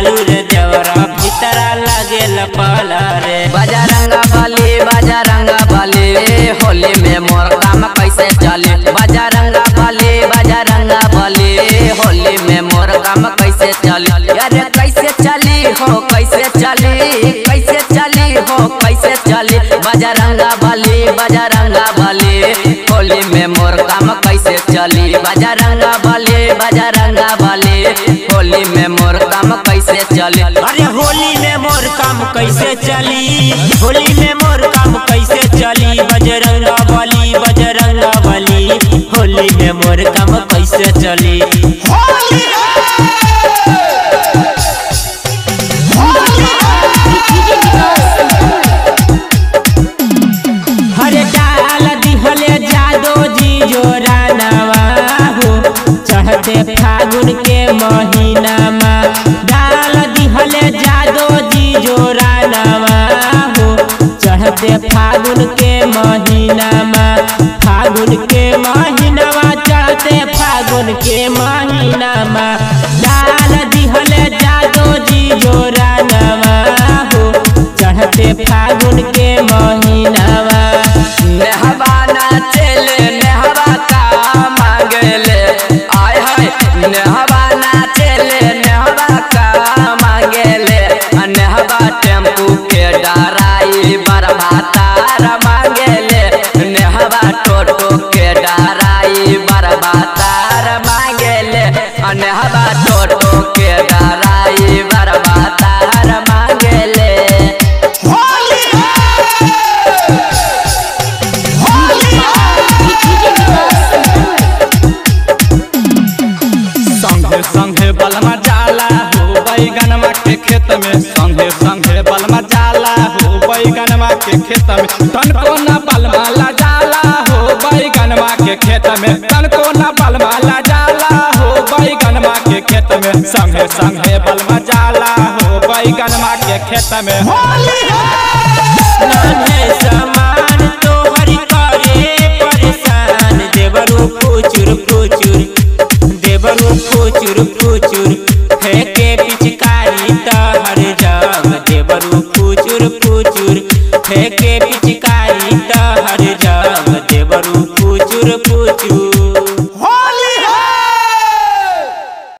बालू रे देवरा भीतरा लागेल पाला रे बजरंगा बली बजरंगा बली होली में मोर काम कैसे चली बजरंगा बली बजरंगा बली होली में मोर काम कैसे चली अरे कैसे चली हो कैसे चली कैसे चली हो कैसे चली बजरंगा बली बजरंगा बली होली में मोर काम कैसे चली बजरंगा बली बजरंगा बली होली में मोर काम कैसे चली अरे होली में मोर काम कैसे चली होली में मोर काम कैसे चली बजरंगा बली बजरंगा बली होली में मोर काम कैसे चली हरे डाल दिहले जादो जी जोरा नवा हो चढ़ते फागुन के महीना मा डाल दिहले जादो जी जोरा नवा हो चढ़ते फागुन के महीना मा फागुन के महीना मा चढ़ते फागुन के महीना मा डाल दिहले जादो जी जोरा नवा हो चढ़ते फागुन के महीनावा नेहबा नाचेले नेहबा का मांगेले आय हाय नेहबा नाचेले नेहबा का मांगेले आ नेहबा टेम्पू के डराई बरबातार मांगेले नेहबा टोटो के डराई बरबातार मांगेले आ नेहबा टोटो के डराई बरबातार मांगेले संगे संगे बलमा जाला हो बैगनमा के खेत में संगे संगे बलमा जाला हो बैगनमा के खेत में तनको न बलमा ला जाला हो बैगनमा के खेत में तनको न बलमा ला जाला हो बैगनमा के खेत में संगे संगे बलमा जाला हो बैगनमा के खेत में नान्हे समान तोहरी करे परेशान देवरू फुचुर फुचुर देवरू फुचुर फुचुर फेंके पिचकारी तहर जग देवरू फुचुर फुचुर फेंके पिचकारी तहर